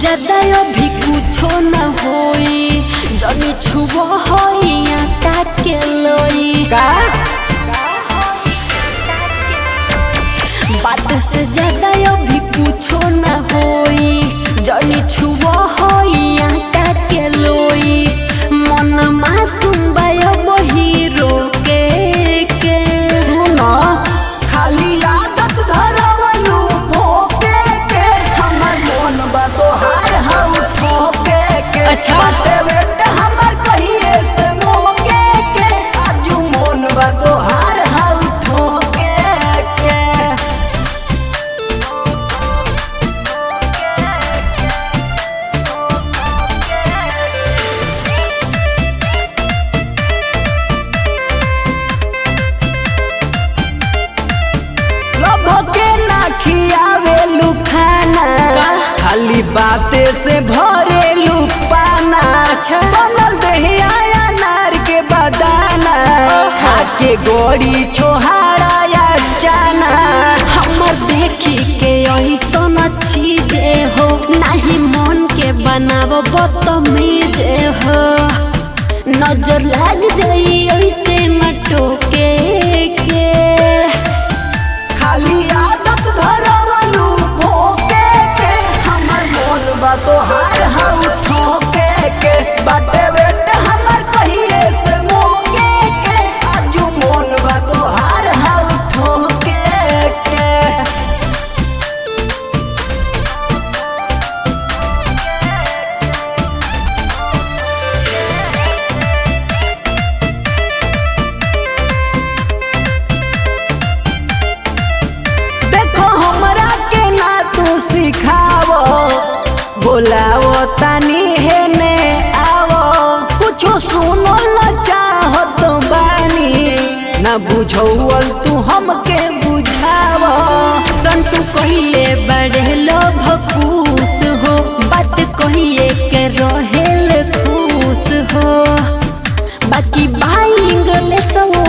ज्यादा अभी कुछो न होई जनी छुब होई आटा के लोई का बात से ज्यादा अभी कुछो न होई जनी छुब होई आटा के लोई मन मासूम बायो हीरो के के सुनो खाली आदत धरवलू भोके के हमर मन बा तोहार हउ ठोके के अच्छा। बाटे बेटे हमर कहिए से मोके के आजू मन बा तोहार हउ ठोके के लभके ना खियावेलू खाना खाली बाते से भरेलू पाना बनल दहिया अनार के बदाना खाके गोड़ी छोहारा या जाना हमर देखी के ऐसन चीजे हो नहीं मन के बनाव बदतमीजे हो नजर लग जाई ऐसे न टोके के खाली आदत धरवलू भोके के हमर मन बा तोहार हउ ठोके के बाटे बेटे हमर कहिए से मोके के आजू मन बा तोहार हउ ठोके के देखो हमरा के ना तू सिखावो बोलावो तनी है ने आवो कुछो सुनो ल चाहत बानी ना बुझौल तू हमके बुझावो संतू कहिए बड़े लोभ खुश हो बात कहिए के रहेल खुश हो बाकी भाई इंग्लिश